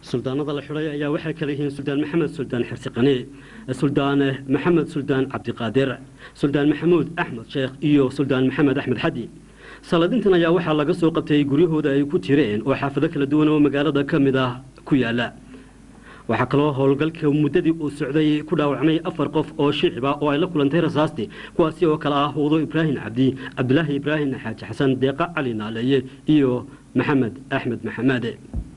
suldaanada la xidhay ayaa waxay kala yihiin suldaan maxamed suldaan xirsiqani suldaan maxamed suldaan cabdiqaadir suldaan maxamuud axmed sheekh iyo suldaan maxamed axmed xadi saladintan ayaa waxaa laga soo qabtay guryahooda ay ku jireen oo xaafado kala duwan oo magaalada ka mid ah ku yaala waxaa kaloo howlgalka muddadii uu socday ku dhaawacmay afar qof oo shiciba oo ay la kulantay rasaasti kuwaasi oo kale ah huudo ibraahim cabdi cabdilaahi ibraahim xaaji xasan deeqa cali naaleeye iyo maxamed axmed maxamade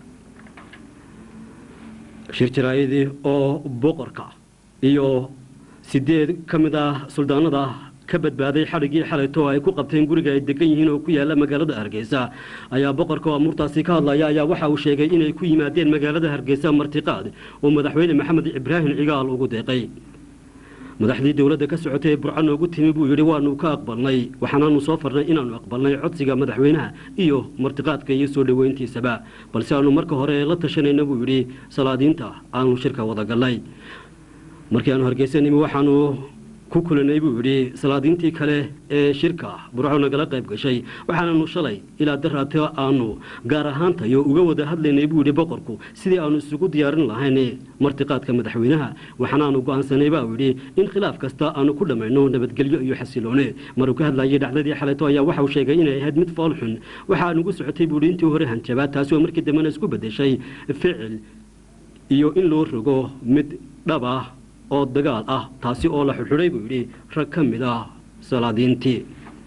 shir jaraayadii oo boqorka iyo sideed ka mid ah suldaanada ka badbaaday xadhiggii xalayto ay ku qabteen guriga ay degan yihiin oo ku yaala magaalada hargeysa ayaa boqorka oo amuurtaasi ka hadlaya ayaa waxa uu sheegay inay ku yimaadeen magaalada hargeysa martiqaad oo madaxweyne maxamed ibraahim cigaal ugu deeqay madaxdii dowladda ka socotay ee burco noogu timi buu yidhi waanu ka aqbalnay waxaanaanu soo farnay inaanu aqbalnay codsiga madaxweynaha iyo martiqaadka iyo soo dhoweyntiisaba balse aanu marka hore la tashanayna buu yidhi salaadiinta aanu shirka wada gallay markii aanu hargeysa nimi waxaanu ku kulanay buu yidhi salaadiintii kale ee shirka burco nagala qayb gashay waxaananu shalay ilaa daraato aanu gaar ahaantayo uga wada hadlaynay buu yidhi boqorku sidii aanu isugu diyaarin lahayn martiqaadka madaxweynaha waxaanaanu go-aansanay baa yidhi in khilaaf kasta aanu ku dhammayno nabadgelyo iyo xasiloone maruu ka hadlayay dhacdadii xalayto ayaa waxauu sheegay inay ahayd mid fool xun waxaa nugu socotay buu yidhi intii hore hanjabaad taasi oo markii dambena isku bedeshay ficil iyo in loo rogo mid dhab ah oo dagaal ah taasi oo la xidxidhay buu yidhi rag ka mid ah salaadiintii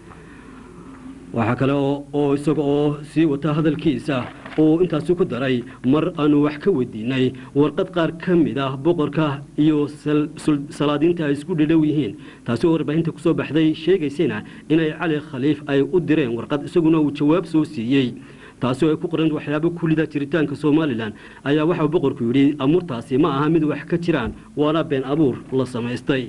waxaa kale oo isaga oo sii wata hadalkiisa uu intaasi ku daray mar aanu wax ka weydiinay warqad qaar ka mid ah boqorka iyo salaadiinta ay isku dhidhow yihiin taasi oo warbaahinta kusoo baxday sheegaysayna inay cali khaliif ay u direen warqad isaguna uu jawaab soo siiyey taasi oo ay ku qoran waxyaabo kulida jiritaanka somalilan ayaa waxauu boqorku yidhi amuurtaasi ma aha mid wax ka jiraan waana been abuur la samaystay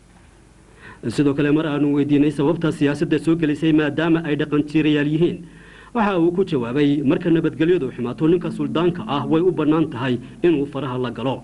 sidoo kale mar aanu weydiinay sababta siyaasadda soo gelisay maadaama ay dhaqan jiirayaal yihiin waxa uu ku jawaabay marka nabadgelyadu xumaato ninka suldaanka ah way u bannaan tahay inuu faraha la galo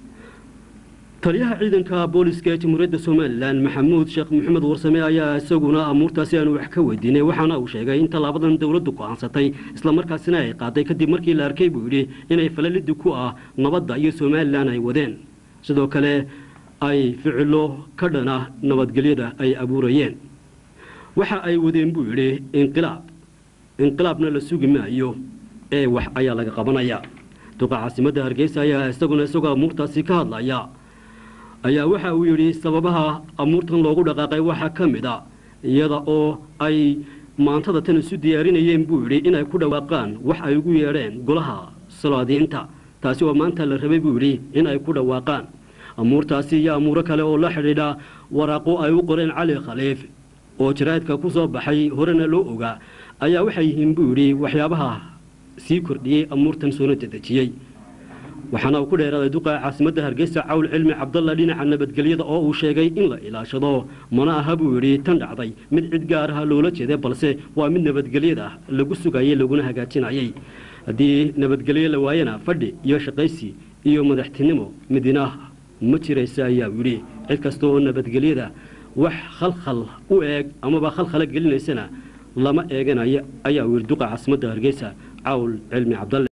taliyaha ciidanka booliska ee jamhuuriyadda somalilan maxamuud sheekh maxamed warsame ayaa isaguna amuurtaasi aanu wax ka weydiinay waxaana uu sheegay in tallaabadan dowladdu go-aansatay islamarkaasina ay qaaday kadib markii la arkay buu yidhi inay falalidi ku ah nabadda iyo somalilan ay wadeen sidoo kale ay ficilo ka dhana nabadgelyada ay abuurayeen waxa ay wadeen buu yidhi inqilaab inqilaabna la sugi maayo ee wax ayaa laga qabanaya duqa caasimadda hargeysa ayaa isaguna isagoo amuurtaasi ka hadlaya ayaa waxa uu yidhi sababaha amuurtan loogu dhaqaaqay waxaa ka mid a iyada oo ay maantada tan isu diyaarinayeen buu yidhi inay ku dhawaaqaan wax ay ugu yeedheen golaha salaadiinta taasi oo maanta la rabay buu yidhi inay ku dhawaaqaan amuurtaasi iyo amuuro kale oo la xidhiidha waraaqo ay u qoreen cali khaliif oo jaraa'idka ku soo baxay horena loo ogaa ayaa waxay yihiin buu yidhi waxyaabaha sii kordhiyey amuurtan soona dedejiyey waxaana uu ku dheeraaday duqa caasimadda hargeysa cawl cilmi cabdalla dhinaca nabadgelyada oo uu sheegay in la ilaashado mana aha buu yidhi tan dhacday mid cid gaar ah loola jeeday balse waa mid nabadgelyada lagu sugayay laguna hagaajinayay haddii nabadgelyo la waayana fadhi iyo shaqaysi iyo madaxtinimo midina ma jiraysa ayaa yidhi cid kasta oo nabadgelyada wax khalkhal u eeg amaba khalkhala gelinaysana lama eeganayo ayaa uu yidhi duqa caasimadda hargeysa cawl cilmi cabdalle